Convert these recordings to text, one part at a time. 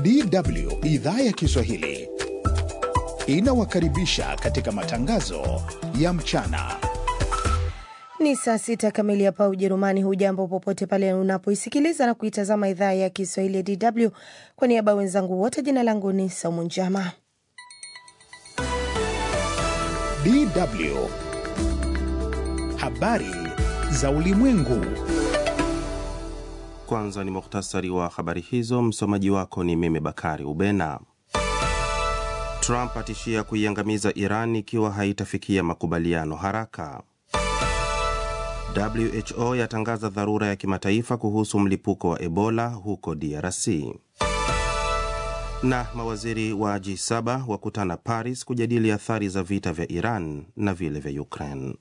DW idhaa ya Kiswahili inawakaribisha katika matangazo ya mchana. Ni saa sita kamili hapa Ujerumani. Hujambo popote pale unapoisikiliza na kuitazama idhaa ya Kiswahili ya DW. Kwa niaba ya wenzangu wote, jina langu ni Saumu Njama. DW habari za ulimwengu. Kwanza ni muhtasari wa habari hizo. Msomaji wako ni mimi Bakari Ubena. Trump atishia kuiangamiza Iran ikiwa haitafikia makubaliano haraka. WHO yatangaza dharura ya kimataifa kuhusu mlipuko wa Ebola huko DRC. Na mawaziri wa G7 wakutana Paris kujadili athari za vita vya Iran na vile vya Ukraine.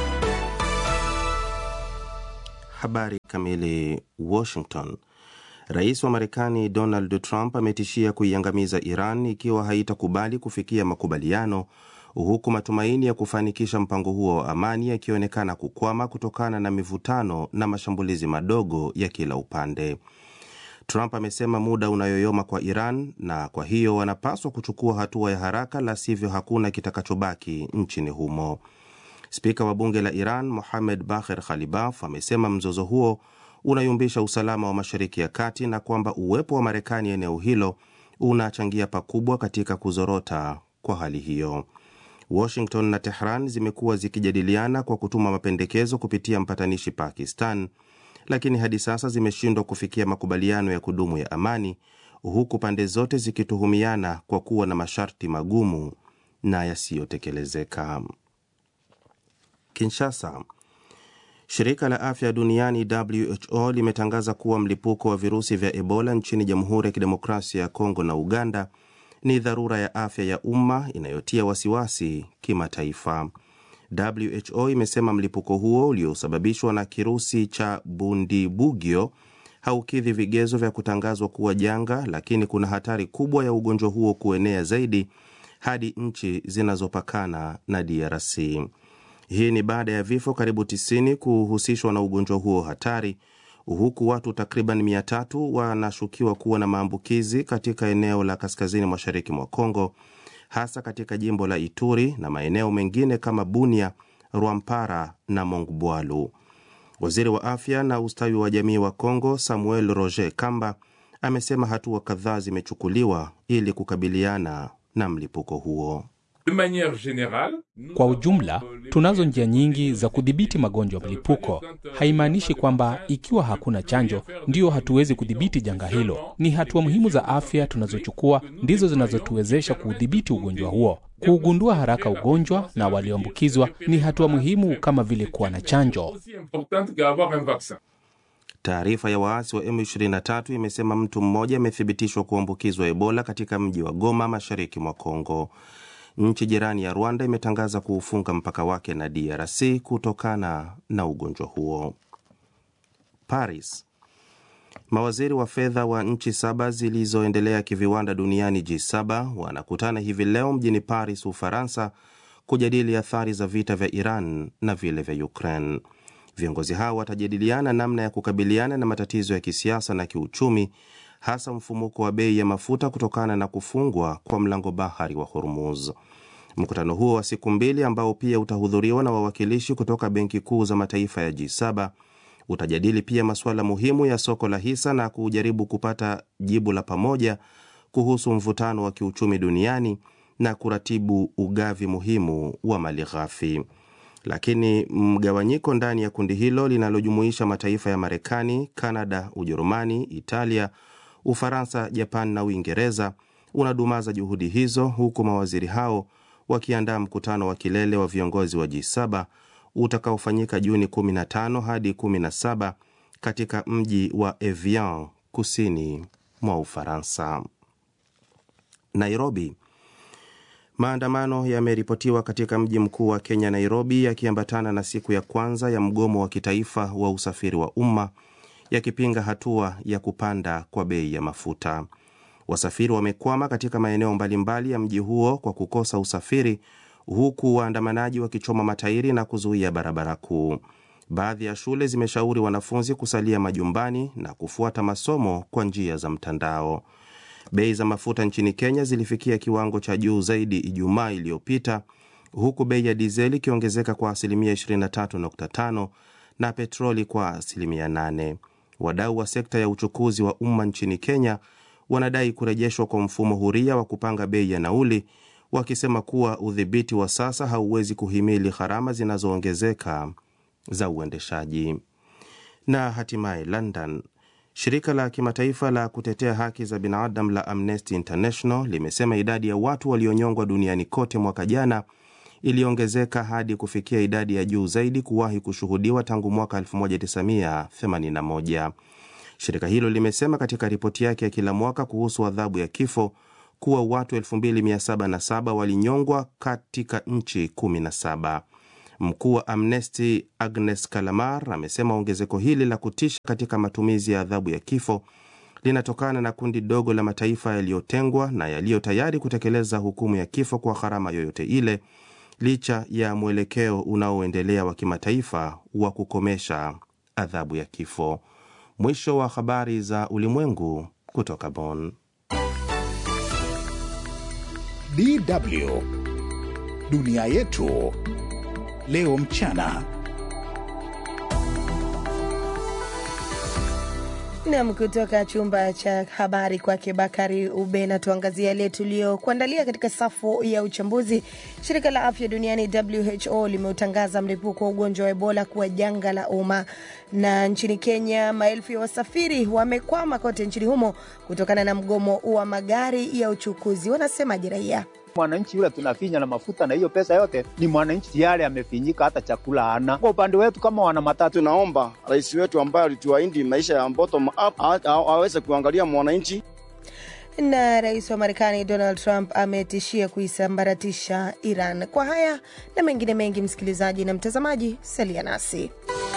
Habari kamili. Washington. Rais wa Marekani Donald Trump ametishia kuiangamiza Iran ikiwa haitakubali kufikia makubaliano, huku matumaini ya kufanikisha mpango huo wa amani yakionekana kukwama kutokana na mivutano na mashambulizi madogo ya kila upande. Trump amesema muda unayoyoma kwa Iran na kwa hiyo wanapaswa kuchukua hatua ya haraka, la sivyo hakuna kitakachobaki nchini humo. Spika wa bunge la Iran Mohamed Bagher Khalibaf amesema mzozo huo unayumbisha usalama wa Mashariki ya Kati na kwamba uwepo wa Marekani eneo hilo unachangia pakubwa katika kuzorota kwa hali hiyo. Washington na Tehran zimekuwa zikijadiliana kwa kutuma mapendekezo kupitia mpatanishi Pakistan, lakini hadi sasa zimeshindwa kufikia makubaliano ya kudumu ya amani, huku pande zote zikituhumiana kwa kuwa na masharti magumu na yasiyotekelezeka. Kinshasa. Shirika la afya duniani WHO limetangaza kuwa mlipuko wa virusi vya Ebola nchini Jamhuri ya Kidemokrasia ya Kongo na Uganda ni dharura ya afya ya umma inayotia wasiwasi kimataifa. WHO imesema mlipuko huo uliosababishwa na kirusi cha Bundibugyo haukidhi vigezo vya kutangazwa kuwa janga, lakini kuna hatari kubwa ya ugonjwa huo kuenea zaidi hadi nchi zinazopakana na DRC. Hii ni baada ya vifo karibu 90 kuhusishwa na ugonjwa huo hatari, huku watu takriban 300 wanashukiwa kuwa na maambukizi katika eneo la kaskazini mashariki mwa Kongo, hasa katika jimbo la Ituri na maeneo mengine kama Bunia, Rwampara na Mongbwalu. Waziri wa afya na ustawi wa jamii wa Kongo, Samuel Roger Kamba, amesema hatua kadhaa zimechukuliwa ili kukabiliana na mlipuko huo. Kwa ujumla, tunazo njia nyingi za kudhibiti magonjwa ya mlipuko. Haimaanishi kwamba ikiwa hakuna chanjo ndiyo hatuwezi kudhibiti janga hilo. Ni hatua muhimu za afya tunazochukua ndizo zinazotuwezesha kuudhibiti ugonjwa huo. Kuugundua haraka ugonjwa na walioambukizwa ni hatua muhimu kama vile kuwa na chanjo. Taarifa ya waasi wa M23 imesema mtu mmoja amethibitishwa kuambukizwa Ebola katika mji wa Goma, mashariki mwa Kongo. Nchi jirani ya Rwanda imetangaza kuufunga mpaka wake na DRC kutokana na ugonjwa huo. Paris. Mawaziri wa fedha wa nchi saba zilizoendelea kiviwanda duniani G7 wanakutana hivi leo mjini Paris, Ufaransa, kujadili athari za vita vya Iran na vile vya Ukraine. Viongozi hao watajadiliana namna ya kukabiliana na matatizo ya kisiasa na kiuchumi hasa mfumuko wa bei ya mafuta kutokana na kufungwa kwa mlango bahari wa Hormuz. Mkutano huo wa siku mbili ambao pia utahudhuriwa na wawakilishi kutoka benki kuu za mataifa ya G7 utajadili pia masuala muhimu ya soko la hisa na kujaribu kupata jibu la pamoja kuhusu mvutano wa kiuchumi duniani na kuratibu ugavi muhimu wa mali ghafi. Lakini mgawanyiko ndani ya kundi hilo linalojumuisha mataifa ya Marekani, Kanada, Ujerumani, Italia, Ufaransa, Japan na Uingereza unadumaza juhudi hizo, huku mawaziri hao wakiandaa mkutano wa kilele wa viongozi wa G7 utakaofanyika Juni 15 hadi 17 katika mji wa Evian kusini mwa Ufaransa. Nairobi. Maandamano yameripotiwa katika mji mkuu wa Kenya, Nairobi, yakiambatana na siku ya kwanza ya mgomo wa kitaifa wa usafiri wa umma yakipinga hatua ya kupanda kwa bei ya mafuta. Wasafiri wamekwama katika maeneo mbalimbali ya mji huo kwa kukosa usafiri, huku waandamanaji wakichoma matairi na kuzuia barabara kuu. Baadhi ya shule zimeshauri wanafunzi kusalia majumbani na kufuata masomo kwa njia za mtandao. Bei za mafuta nchini Kenya zilifikia kiwango cha juu zaidi Ijumaa iliyopita huku bei ya dizeli ikiongezeka kwa asilimia 23.5 na petroli kwa asilimia 8. Wadau wa sekta ya uchukuzi wa umma nchini Kenya wanadai kurejeshwa kwa mfumo huria wa kupanga bei ya nauli, wakisema kuwa udhibiti wa sasa hauwezi kuhimili gharama zinazoongezeka za uendeshaji. Na hatimaye London, shirika la kimataifa la kutetea haki za binadamu la Amnesty International limesema idadi ya watu walionyongwa duniani kote mwaka jana iliongezeka hadi kufikia idadi ya juu zaidi kuwahi kushuhudiwa tangu mwaka 1981. Shirika hilo limesema katika ripoti yake ya kila mwaka kuhusu adhabu ya kifo kuwa watu 2707 walinyongwa katika nchi 17. Mkuu wa Amnesty Agnes Kalamar amesema ongezeko hili la kutisha katika matumizi ya adhabu ya kifo linatokana na kundi dogo la mataifa yaliyotengwa na yaliyo tayari kutekeleza hukumu ya kifo kwa gharama yoyote ile licha ya mwelekeo unaoendelea wa kimataifa wa kukomesha adhabu ya kifo. Mwisho wa habari za ulimwengu kutoka Bonn. DW dunia yetu leo mchana. Nam, kutoka chumba cha habari kwake Bakari Ubena, tuangazia yale tuliyokuandalia katika safu ya uchambuzi. Shirika la afya duniani WHO limeutangaza mlipuko wa ugonjwa wa Ebola kuwa janga la umma, na nchini Kenya maelfu ya wasafiri wamekwama kote nchini humo kutokana na mgomo wa magari ya uchukuzi. Wanasemaje raia? Mwananchi yule tunafinya na mafuta na hiyo pesa yote ni mwananchi tayari amefinyika, hata chakula hana. Kwa upande wetu kama wana matatu, tunaomba rais wetu ambaye alituahidi maisha ya bottom up aweze kuangalia mwananchi. Na rais wa Marekani Donald Trump ametishia kuisambaratisha Iran. Kwa haya na mengine mengi, msikilizaji na mtazamaji, salia nasi.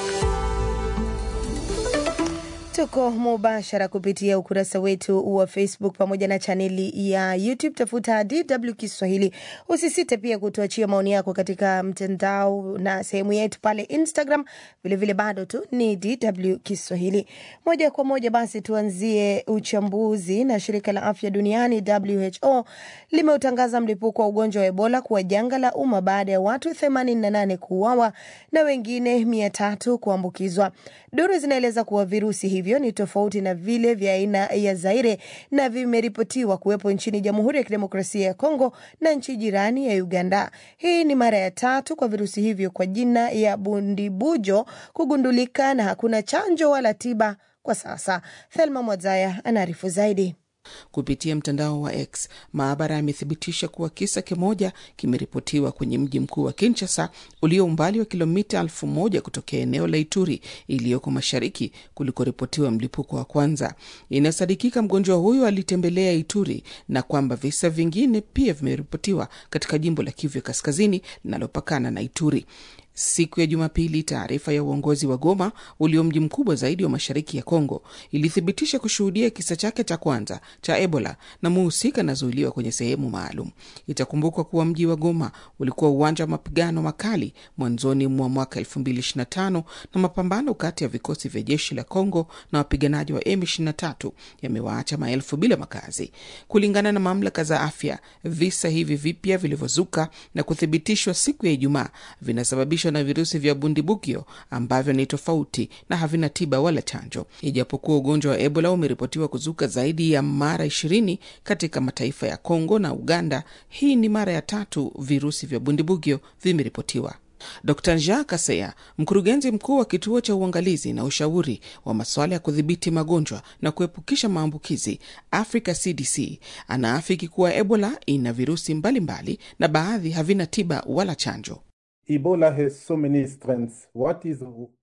Tuko mubashara kupitia ukurasa wetu wa Facebook pamoja na chaneli ya YouTube. Tafuta DW Kiswahili. Usisite pia kutuachia maoni yako katika mtandao na sehemu yetu pale Instagram. Vilevile vile bado tu ni DW Kiswahili. Moja kwa moja basi tuanzie uchambuzi na shirika la afya duniani WHO limeutangaza mlipuko wa ugonjwa wa Ebola kuwa janga la umma baada ya watu 88 kuuawa na wengine 300 kuambukizwa. Duru zinaeleza kuwa virusi hivi hivyo ni tofauti na vile vya aina ya Zaire na vimeripotiwa kuwepo nchini Jamhuri ya Kidemokrasia ya Kongo na nchi jirani ya Uganda. Hii ni mara ya tatu kwa virusi hivyo kwa jina ya bundibujo kugundulika na hakuna chanjo wala tiba kwa sasa. Thelma Mwadzaya anaarifu zaidi. Kupitia mtandao wa X, maabara yamethibitisha kuwa kisa kimoja kimeripotiwa kwenye mji mkuu wa Kinshasa ulio umbali wa kilomita elfu moja kutokea eneo la Ituri iliyoko mashariki kulikoripotiwa mlipuko wa kwanza. Inasadikika mgonjwa huyo alitembelea Ituri na kwamba visa vingine pia vimeripotiwa katika jimbo la Kivu ya kaskazini linalopakana na Ituri. Siku ya Jumapili, taarifa ya uongozi wa Goma ulio mji mkubwa zaidi wa mashariki ya Kongo ilithibitisha kushuhudia kisa chake cha kwanza cha Ebola na muhusika anazuiliwa kwenye sehemu maalum. Itakumbukwa kuwa mji wa Goma ulikuwa uwanja wa mapigano makali mwanzoni mwa mwaka 2025 na mapambano kati ya vikosi vya jeshi la Kongo na wapiganaji wa M23 yamewaacha maelfu bila makazi. Kulingana na mamlaka za afya, visa hivi vipya vilivyozuka na kuthibitishwa siku ya Ijumaa vinasababisha na virusi vya bundibugyo ambavyo ni tofauti na havina tiba wala chanjo. Ijapokuwa ugonjwa wa Ebola umeripotiwa kuzuka zaidi ya mara ishirini katika mataifa ya Kongo na Uganda, hii ni mara ya tatu virusi vya bundibugyo vimeripotiwa. Dr Jean Kaseya, mkurugenzi mkuu wa kituo cha uangalizi na ushauri wa masuala ya kudhibiti magonjwa na kuepukisha maambukizi Africa CDC, anaafiki kuwa Ebola ina virusi mbalimbali mbali, na baadhi havina tiba wala chanjo. Ebola has so many strengths. What is...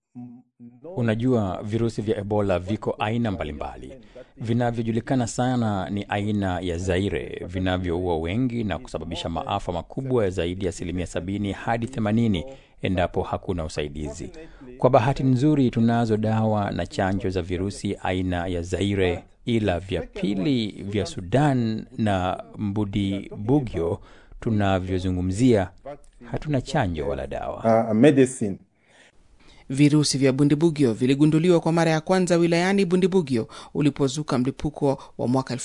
Unajua, virusi vya Ebola viko aina mbalimbali. Vinavyojulikana sana ni aina ya Zaire vinavyoua wengi na kusababisha maafa makubwa ya zaidi ya asilimia sabini hadi themanini endapo hakuna usaidizi. Kwa bahati nzuri, tunazo dawa na chanjo za virusi aina ya Zaire, ila vya pili vya Sudan na mbudibugyo tunavyozungumzia hatuna chanjo wala dawa. Uh, medicine. Virusi vya Bundibugyo viligunduliwa kwa mara ya kwanza wilayani Bundibugyo ulipozuka mlipuko wa mwaka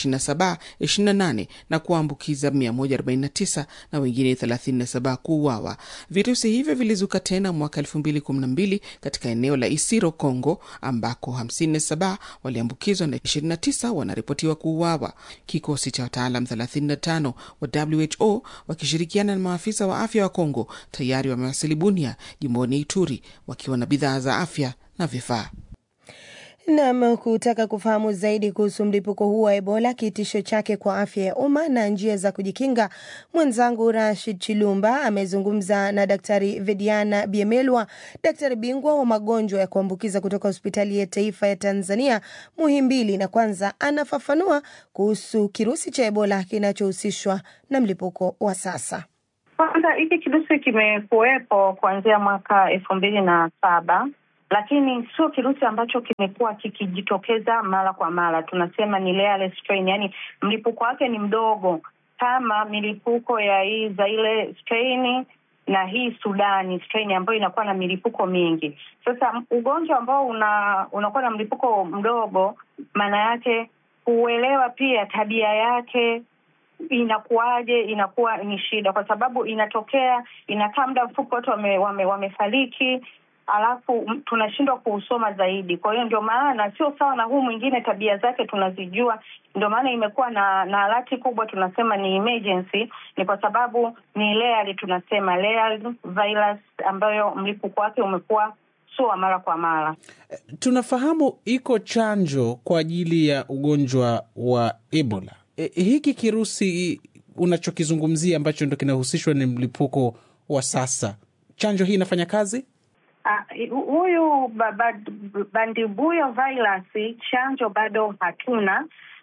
2027-28 na kuambukiza 149 na wengine 37 kuuawa. Virusi hivyo vilizuka tena mwaka 2012 katika eneo la Isiro, Congo, ambako 57 waliambukizwa na 29 wanaripotiwa kuuawa. Kikosi cha wataalam 35 wa WHO wakishirikiana na maafisa wa afya wa Congo tayari wamewasili Bunia, jimboni Ituri, wakiwa na bidhaa za afya na vifaa. Nam, kutaka kufahamu zaidi kuhusu mlipuko huu wa Ebola, kitisho chake kwa afya ya umma na njia za kujikinga, mwenzangu Rashid Chilumba amezungumza na Daktari Vediana Biemelwa, daktari bingwa wa magonjwa ya kuambukiza kutoka hospitali ya taifa ya Tanzania Muhimbili, na kwanza anafafanua kuhusu kirusi cha Ebola kinachohusishwa na mlipuko wa sasa. Kwanza, hiki kirusi kimekuwepo kuanzia mwaka elfu mbili na saba lakini sio kirusi ambacho kimekuwa kikijitokeza mara kwa mara. Tunasema ni rare strain, yani mlipuko wake ni mdogo kama milipuko ya hii za ile strain na hii Sudani strain ambayo inakuwa na milipuko mingi. Sasa ugonjwa ambao una unakuwa na mlipuko mdogo, maana yake kuuelewa pia tabia yake inakuwaje, inakuwa ni shida, kwa sababu inatokea inakaa muda mfupi, watu wame, wame, wamefariki alafu tunashindwa kuusoma zaidi. Kwa hiyo ndio maana sio sawa na huu mwingine, tabia zake tunazijua. Ndio maana imekuwa na na alati kubwa, tunasema ni emergency, ni kwa sababu ni layered, tunasema layered virus ambayo mlipuko wake umekuwa sio wa mara kwa mara. Tunafahamu iko chanjo kwa ajili ya ugonjwa wa Ebola. E, hiki kirusi unachokizungumzia ambacho ndo kinahusishwa ni mlipuko wa sasa, chanjo hii inafanya kazi? Huyu uh, bandibuyo virus chanjo bado hatuna,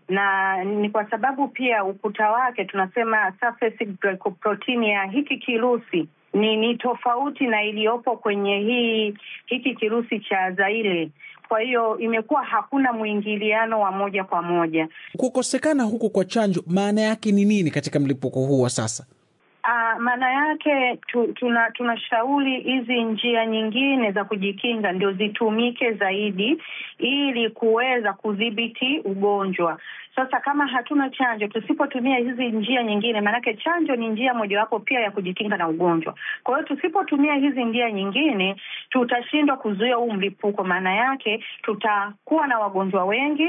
na ni kwa sababu pia ukuta wake tunasema surface glycoprotein ya hiki kirusi ni ni tofauti na iliyopo kwenye hii hiki kirusi cha Zaire. Kwa hiyo imekuwa hakuna mwingiliano wa moja kwa moja. Kukosekana huku kwa chanjo maana yake ni nini katika mlipuko huu wa sasa? Uh, maana yake tu, tuna tunashauri hizi njia nyingine za kujikinga ndio zitumike zaidi ili kuweza kudhibiti ugonjwa. Sasa kama hatuna chanjo, tusipotumia hizi njia nyingine, maanake chanjo ni njia mojawapo pia ya kujikinga na ugonjwa. Kwa hiyo tusipotumia hizi njia nyingine, tutashindwa kuzuia huu mlipuko. Maana yake tutakuwa na wagonjwa wengi,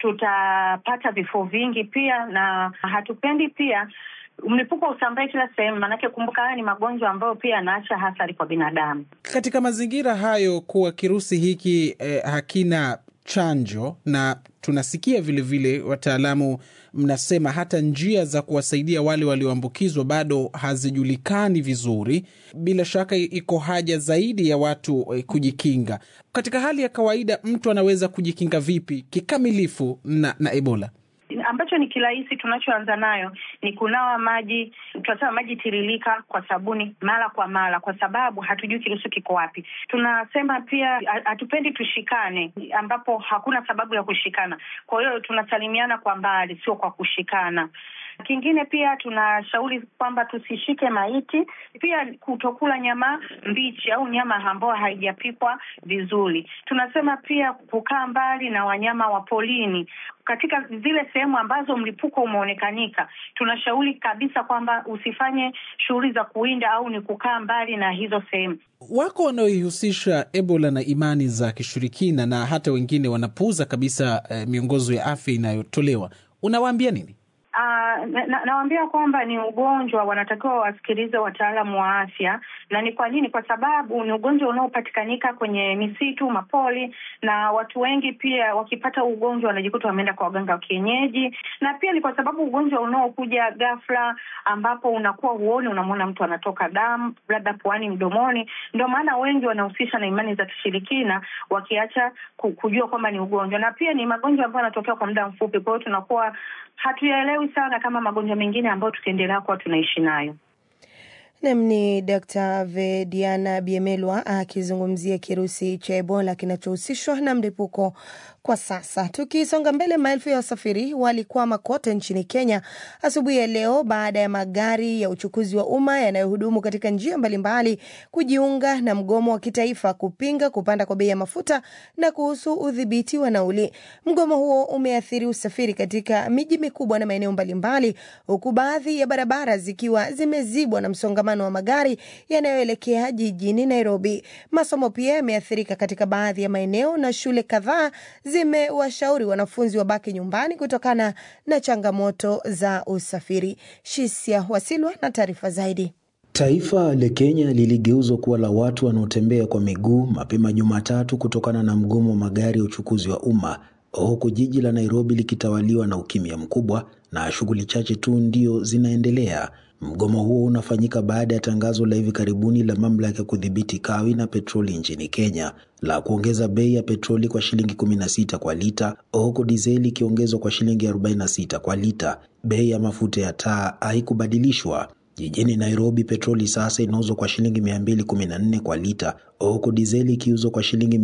tutapata vifo vingi pia, na hatupendi pia mlipuko usambae kila sehemu, maanake kumbuka, haya ni magonjwa ambayo pia yanaacha athari kwa binadamu. Katika mazingira hayo, kuwa kirusi hiki eh, hakina chanjo na tunasikia vilevile wataalamu mnasema hata njia za kuwasaidia wale walioambukizwa bado hazijulikani vizuri. Bila shaka iko haja zaidi ya watu eh, kujikinga. Katika hali ya kawaida, mtu anaweza kujikinga vipi kikamilifu na, na Ebola? ambacho ni kirahisi tunachoanza nayo ni kunawa maji, tunasema maji tiririka kwa sabuni mara kwa mara, kwa sababu hatujui kirusi kiko wapi. Tunasema pia hatupendi tushikane, ambapo hakuna sababu ya kushikana. Kwa hiyo tunasalimiana kwa mbali, sio kwa kushikana. Kingine pia tunashauri kwamba tusishike maiti, pia kutokula nyama mbichi au nyama ambayo haijapikwa vizuri. Tunasema pia kukaa mbali na wanyama wa porini katika zile sehemu ambazo mlipuko umeonekanika. Tunashauri kabisa kwamba usifanye shughuli za kuwinda au ni kukaa mbali na hizo sehemu. Wako wanaoihusisha Ebola na imani za kishirikina na hata wengine wanapuuza kabisa eh, miongozo ya afya inayotolewa. Unawaambia nini? Uh, nawaambia na kwamba ni ugonjwa, wanatakiwa wasikilize wataalamu wa afya. Na ni kwa nini? Kwa sababu ni ugonjwa unaopatikanika kwenye misitu, mapori, na watu wengi pia wakipata ugonjwa wanajikuta wameenda kwa waganga wa kienyeji, na pia ni kwa sababu ugonjwa unaokuja ghafla, ambapo unakuwa huoni, unamwona mtu anatoka damu labda puani, mdomoni. Ndio maana wengi wanahusisha na imani za kishirikina, wakiacha kujua kwamba ni ugonjwa, na pia ni magonjwa ambayo yanatokea kwa muda mfupi. Kwa hiyo tunakuwa hatuyaelewi sana kama magonjwa mengine ambayo tukiendelea kuwa tunaishi nayo. Nam ni Dr Vediana Biemelwa akizungumzia kirusi cha Ebola kinachohusishwa na mlipuko kwa sasa. Tukisonga mbele, maelfu ya wasafiri walikwama kote nchini Kenya asubuhi ya leo baada ya magari ya uchukuzi wa umma yanayohudumu katika njia mbalimbali kujiunga na mgomo wa kitaifa kupinga kupanda kwa bei ya mafuta na kuhusu udhibiti wa nauli. Mgomo huo umeathiri usafiri katika miji mikubwa na maeneo mbalimbali, huku baadhi ya barabara zikiwa zimezibwa na msongamano wa magari yanayoelekea jijini Nairobi. Masomo pia yameathirika katika baadhi ya maeneo na shule kadhaa zimewashauri wanafunzi wabaki nyumbani kutokana na changamoto za usafiri. Shisia Wasilwa na taarifa zaidi. Taifa la Kenya liligeuzwa kuwa la watu wanaotembea kwa miguu mapema Jumatatu kutokana na mgomo wa magari ya uchukuzi wa umma, huku jiji la Nairobi likitawaliwa na ukimya mkubwa na shughuli chache tu ndio zinaendelea. Mgomo huo unafanyika baada ya tangazo la hivi karibuni la mamlaka ya kudhibiti kawi na petroli nchini Kenya la kuongeza bei ya petroli kwa shilingi 16 kwa lita, huku dizeli ikiongezwa kwa shilingi 46 kwa lita. Bei ya mafuta ya taa haikubadilishwa. Jijini Nairobi, petroli sasa inauzwa kwa shilingi 214 kwa lita, huku dizeli ikiuzwa kwa shilingi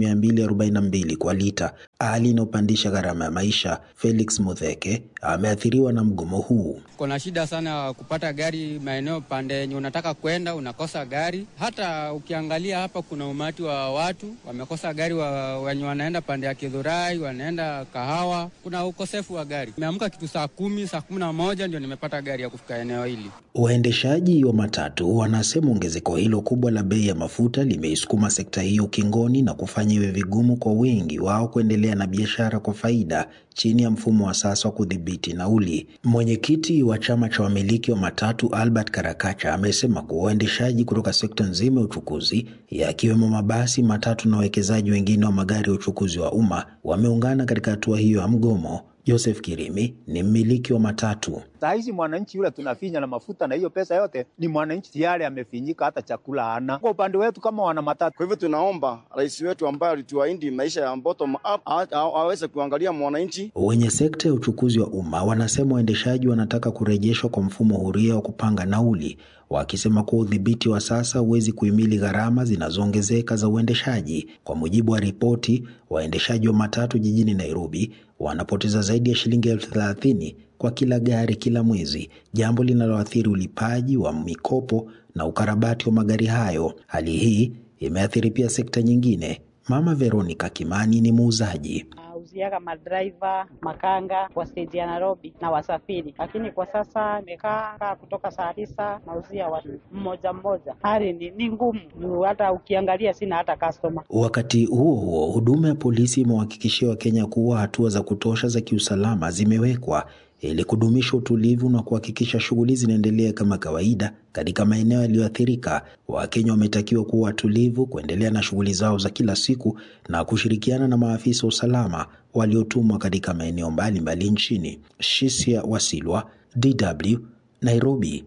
242 kwa lita, hali inayopandisha gharama ya maisha. Felix Mutheke ameathiriwa na mgomo huu. Kuna shida sana kupata gari maeneo pande yenye unataka kwenda, unakosa gari. Hata ukiangalia hapa, kuna umati wa watu wamekosa gari, wa, wenye wanaenda pande ya Kidhurai, wanaenda Kahawa, kuna ukosefu wa gari. Nimeamka kitu saa kumi, saa kumi na moja ndio nimepata gari ya kufika eneo hili. Waendeshaji wa matatu wanasema ongezeko hilo kubwa la bei ya mafuta limeisukuma sekta hiyo ukingoni na kufanya iwe vigumu kwa wengi wao kuendelea na biashara kwa faida chini ya mfumo wa sasa wa kudhibiti nauli. Mwenyekiti wa chama cha wamiliki wa matatu Albert Karakacha amesema kuwa waendeshaji kutoka sekta nzima ya uchukuzi yakiwemo mabasi, matatu na wawekezaji wengine wa magari ya uchukuzi wa umma wameungana katika hatua hiyo ya mgomo. Joseph Kirimi ni mmiliki wa matatu. Saa hizi mwananchi yule tunafinya na mafuta na hiyo pesa yote ni mwananchi tayari amefinyika, hata chakula hana. Kwa upande wetu kama wana matatu, Kwa hivyo tunaomba rais wetu ambaye alituahidi maisha ya bottom up a- a- aweze kuangalia mwananchi. Wenye sekta ya uchukuzi wa umma wanasema waendeshaji wanataka kurejeshwa kwa mfumo huria wa kupanga nauli, wakisema kuwa udhibiti wa sasa huwezi kuhimili gharama zinazoongezeka za uendeshaji. Kwa mujibu wa ripoti, waendeshaji wa matatu jijini Nairobi wanapoteza zaidi ya shilingi elfu thelathini kwa kila gari kila mwezi, jambo linaloathiri ulipaji wa mikopo na ukarabati wa magari hayo. Hali hii imeathiri pia sekta nyingine. Mama Veronica Kimani ni muuzaji. uziaga madriver makanga kwa stage ya Nairobi na wasafiri, lakini kwa sasa imekaa kaa kutoka saa tisa nauzia watu mmoja mmoja. Hali ni, ni ngumu, Juu hata ukiangalia sina hata customer. Wakati huo huo, huduma ya polisi imewahakikishia Wakenya kuwa hatua za kutosha za kiusalama zimewekwa ili kudumisha utulivu na kuhakikisha shughuli zinaendelea kama kawaida katika maeneo yaliyoathirika. Wakenya wametakiwa kuwa watulivu, kuendelea na shughuli zao za kila siku na kushirikiana na maafisa wa usalama waliotumwa katika maeneo mbalimbali nchini. Shisia Wasilwa, DW, Nairobi.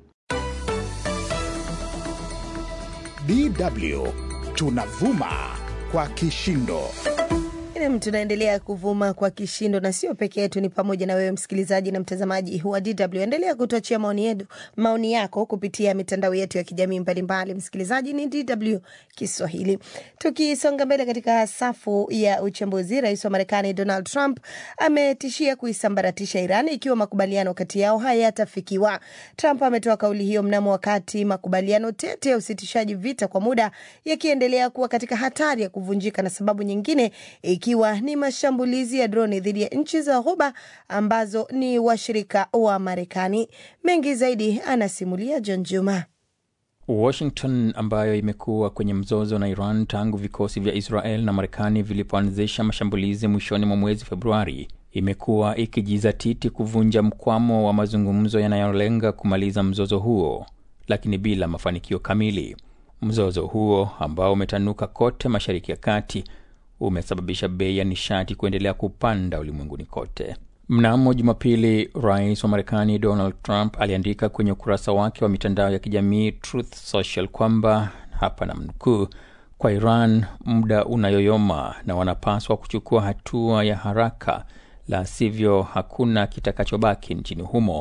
DW tunavuma kwa kishindo. Nam, tunaendelea kuvuma kwa kishindo na sio peke yetu, ni pamoja na wewe msikilizaji na mtazamaji wa DW. Endelea kutuachia maoni yetu, maoni yako kupitia mitandao yetu ya kijamii mbalimbali. Msikilizaji, ni DW Kiswahili. Tukisonga mbele katika safu ya uchambuzi, rais wa Marekani Donald Trump ametishia kuisambaratisha Iran ikiwa makubaliano kati yao hayatafikiwa. Trump ametoa kauli hiyo mnamo wakati makubaliano tete ya usitishaji vita kwa muda yakiendelea kuwa katika hatari ya kuvunjika na sababu nyingine ikiwa ni mashambulizi ya droni dhidi ya nchi za Ghuba ambazo ni washirika wa Marekani. Mengi zaidi anasimulia John Juma. Washington ambayo imekuwa kwenye mzozo na Iran tangu vikosi vya Israel na Marekani vilipoanzisha mashambulizi mwishoni mwa mwezi Februari, imekuwa ikijizatiti kuvunja mkwamo wa mazungumzo yanayolenga kumaliza mzozo huo, lakini bila mafanikio kamili. Mzozo huo ambao umetanuka kote Mashariki ya Kati umesababisha bei ya nishati kuendelea kupanda ulimwenguni kote. Mnamo Jumapili, rais wa Marekani Donald Trump aliandika kwenye ukurasa wake wa mitandao ya kijamii Truth Social kwamba hapa namnukuu, kwa Iran muda unayoyoma na wanapaswa kuchukua hatua ya haraka, la sivyo hakuna kitakachobaki nchini humo.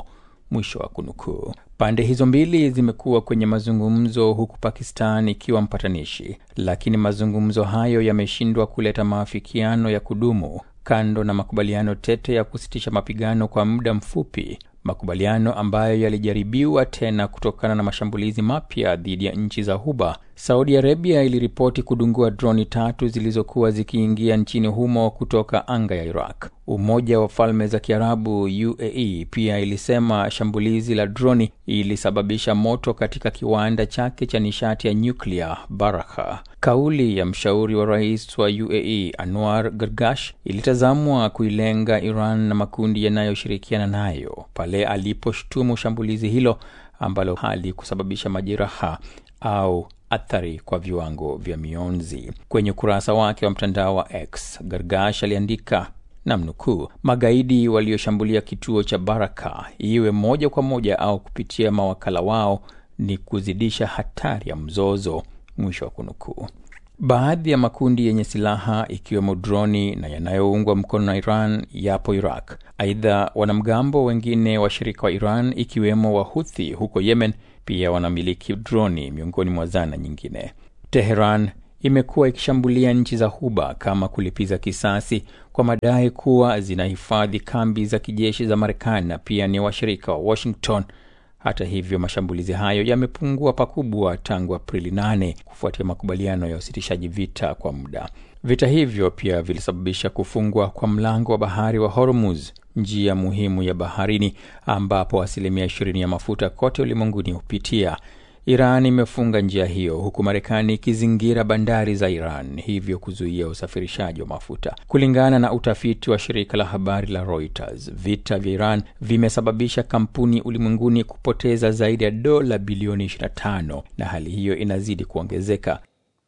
mwisho wa kunukuu. Pande hizo mbili zimekuwa kwenye mazungumzo huku Pakistan ikiwa mpatanishi, lakini mazungumzo hayo yameshindwa kuleta maafikiano ya kudumu, kando na makubaliano tete ya kusitisha mapigano kwa muda mfupi, makubaliano ambayo yalijaribiwa tena kutokana na mashambulizi mapya dhidi ya nchi za Ghuba. Saudi Arabia iliripoti kudungua droni tatu zilizokuwa zikiingia nchini humo kutoka anga ya Iraq. Umoja wa Falme za Kiarabu UAE pia ilisema shambulizi la droni ilisababisha moto katika kiwanda chake cha nishati ya nyuklia Barakah. Kauli ya mshauri wa rais wa UAE Anwar Gargash ilitazamwa kuilenga Iran na makundi yanayoshirikiana nayo pale aliposhtumu shambulizi hilo ambalo halikusababisha majeraha au athari kwa viwango vya mionzi. Kwenye ukurasa wake wa mtandao wa X, Gargash aliandika namnukuu, magaidi walioshambulia kituo cha Baraka, iwe moja kwa moja au kupitia mawakala wao, ni kuzidisha hatari ya mzozo, mwisho wa kunukuu. Baadhi ya makundi yenye silaha ikiwemo droni na yanayoungwa mkono na Iran yapo Iraq. Aidha, wanamgambo wengine washirika wa Iran ikiwemo Wahuthi huko Yemen pia wanamiliki droni miongoni mwa zana nyingine. Teheran imekuwa ikishambulia nchi za Ghuba kama kulipiza kisasi kwa madai kuwa zinahifadhi kambi za kijeshi za Marekani na pia ni washirika wa Washington. Hata hivyo, mashambulizi hayo yamepungua pakubwa tangu Aprili 8 kufuatia makubaliano ya usitishaji vita kwa muda. Vita hivyo pia vilisababisha kufungwa kwa mlango wa bahari wa Hormuz, njia muhimu ya baharini ambapo asilimia 20 ya mafuta kote ulimwenguni hupitia. Iran imefunga njia hiyo huku Marekani ikizingira bandari za Iran, hivyo kuzuia usafirishaji wa mafuta. Kulingana na utafiti wa shirika la habari la Reuters, vita vya Iran vimesababisha kampuni ulimwenguni kupoteza zaidi ya dola bilioni 25 na hali hiyo inazidi kuongezeka.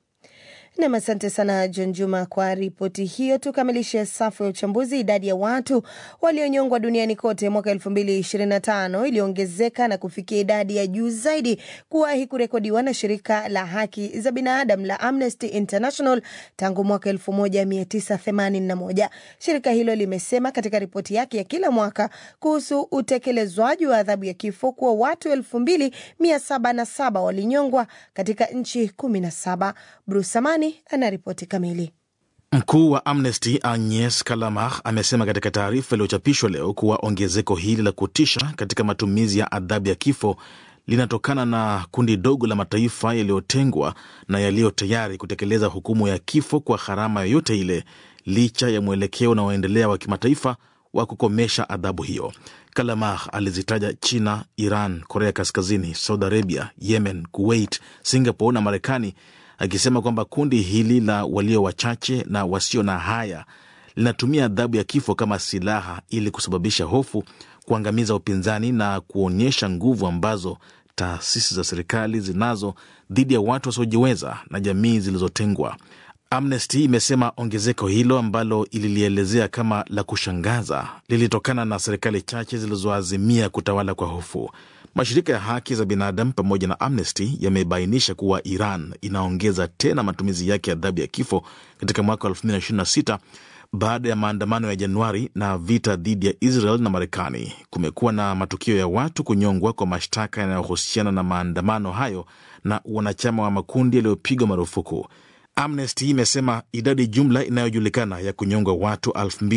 Nam, asante sana John Juma kwa ripoti hiyo. Tukamilishe safu ya uchambuzi. Idadi ya watu walionyongwa duniani kote mwaka elfu mbili ishirini na tano iliongezeka na kufikia idadi ya juu zaidi kuwahi kurekodiwa na shirika la haki za binadamu la Amnesty International tangu mwaka elfu moja mia tisa themanini na moja. Shirika hilo limesema katika ripoti yake ya kila mwaka kuhusu utekelezwaji wa adhabu ya kifo kuwa watu elfu mbili mia saba na saba walinyongwa katika nchi kumi na saba. Bruce Amani anaripoti kamili. Mkuu wa Amnesty Agnes Kalamar amesema katika taarifa iliyochapishwa leo kuwa ongezeko hili la kutisha katika matumizi ya adhabu ya kifo linatokana na kundi dogo la mataifa yaliyotengwa na yaliyo tayari kutekeleza hukumu ya kifo kwa gharama yoyote ile, licha ya mwelekeo unaoendelea wa kimataifa wa kukomesha adhabu hiyo. Kalamar alizitaja China, Iran, Korea Kaskazini, Saudi Arabia, Yemen, Kuwait, Singapore na Marekani akisema kwamba kundi hili la walio wachache na wasio na haya linatumia adhabu ya kifo kama silaha ili kusababisha hofu, kuangamiza upinzani na kuonyesha nguvu ambazo taasisi za serikali zinazo dhidi ya watu wasiojiweza na jamii zilizotengwa. Amnesty imesema ongezeko hilo ambalo ililielezea kama la kushangaza lilitokana na serikali chache zilizoazimia kutawala kwa hofu. Mashirika ya haki za binadamu pamoja na Amnesty yamebainisha kuwa Iran inaongeza tena matumizi yake ya adhabu ya kifo katika mwaka wa 2026 baada ya maandamano ya Januari na vita dhidi ya Israel na Marekani. Kumekuwa na matukio ya watu kunyongwa kwa mashtaka yanayohusiana na maandamano hayo na wanachama wa makundi yaliyopigwa marufuku. Amnesty imesema idadi jumla inayojulikana ya kunyongwa watu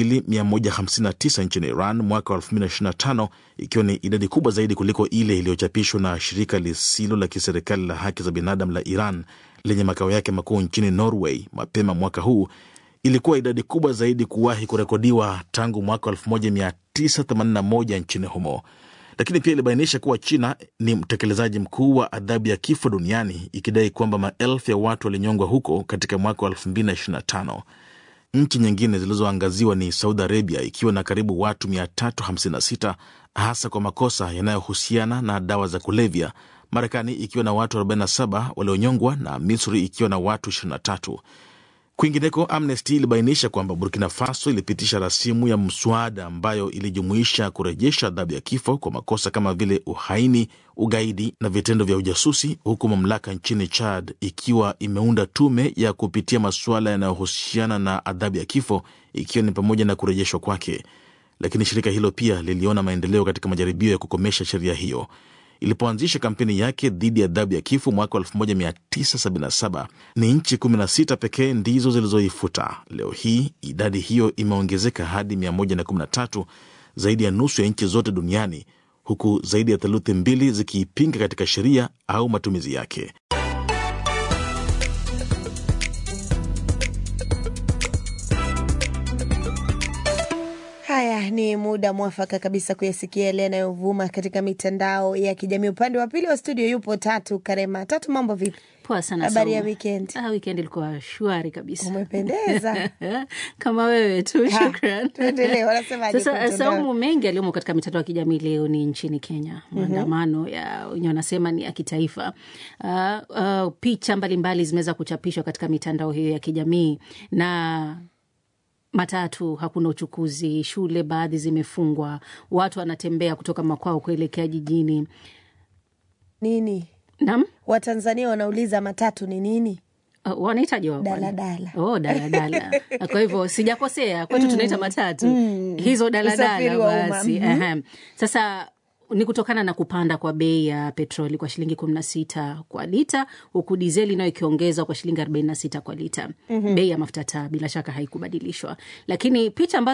2159 nchini Iran mwaka wa 2025 ikiwa ni idadi kubwa zaidi kuliko ile iliyochapishwa na shirika lisilo la kiserikali la haki za binadamu la Iran lenye makao yake makuu nchini Norway mapema mwaka huu, ilikuwa idadi kubwa zaidi kuwahi kurekodiwa tangu mwaka 1981 nchini humo lakini pia ilibainisha kuwa China ni mtekelezaji mkuu wa adhabu ya kifo duniani ikidai kwamba maelfu ya watu walinyongwa huko katika mwaka wa 2025. Nchi nyingine zilizoangaziwa ni Saudi Arabia ikiwa na karibu watu 356 hasa kwa makosa yanayohusiana na dawa za kulevya, Marekani ikiwa na watu 47 walionyongwa na Misri ikiwa na watu 23. Kwingineko, Amnesty ilibainisha kwamba Burkina Faso ilipitisha rasimu ya mswada ambayo ilijumuisha kurejesha adhabu ya kifo kwa makosa kama vile uhaini, ugaidi na vitendo vya ujasusi, huku mamlaka nchini Chad ikiwa imeunda tume ya kupitia masuala yanayohusiana na adhabu ya kifo, ikiwa ni pamoja na kurejeshwa kwake. lakini shirika hilo pia liliona maendeleo katika majaribio ya kukomesha sheria hiyo. Ilipoanzisha kampeni yake dhidi ya adhabu ya kifo mwaka 1977 ni nchi 16 pekee ndizo zilizoifuta. Leo hii idadi hiyo imeongezeka hadi 113, zaidi ya nusu ya nchi zote duniani, huku zaidi ya theluthi mbili zikiipinga katika sheria au matumizi yake. Haya ni muda mwafaka kabisa kuyasikia yale yanayovuma katika mitandao ya kijamii. Upande wa pili wa studio yupo Tatu Karema. Tatu, mambo vipi? Poa sana. Habari ya Saumu. weekend? Ah, weekend ilikuwa shwari kabisa. Umependeza. Kama wewe tu, Ha, shukran. tuendelee, wanasemaje Sasa kwenye mtandao? Saumu, mengi yaliyomo katika mitandao ya kijamii leo ni nchini Kenya, Mhm. maandamano ya wenyewe wanasema ni ya kitaifa. Uh, uh, picha mbalimbali zimeweza kuchapishwa katika mitandao hiyo ya kijamii na matatu hakuna uchukuzi, shule baadhi zimefungwa, watu wanatembea kutoka makwao kuelekea jijini. Nini? Naam, Watanzania wanauliza matatu ni nini? uh, wanahitaji wa Daladala. Oh, daladala. Kwa hivyo sijakosea, kwetu Mm. tunaita matatu Mm. hizo Usafiri daladala wa umma. basi. Mhm. Ehem. Sasa ni kutokana na kupanda kwa bei ya petroli kwa shilingi kumi na sita kwa lita huku dizeli nayo ikiongezwa kwa shilingi arobaini na sita kwa lita. Mhm. Bei ya mafuta taa bila shaka haikubadilishwa, lakini picha ambazo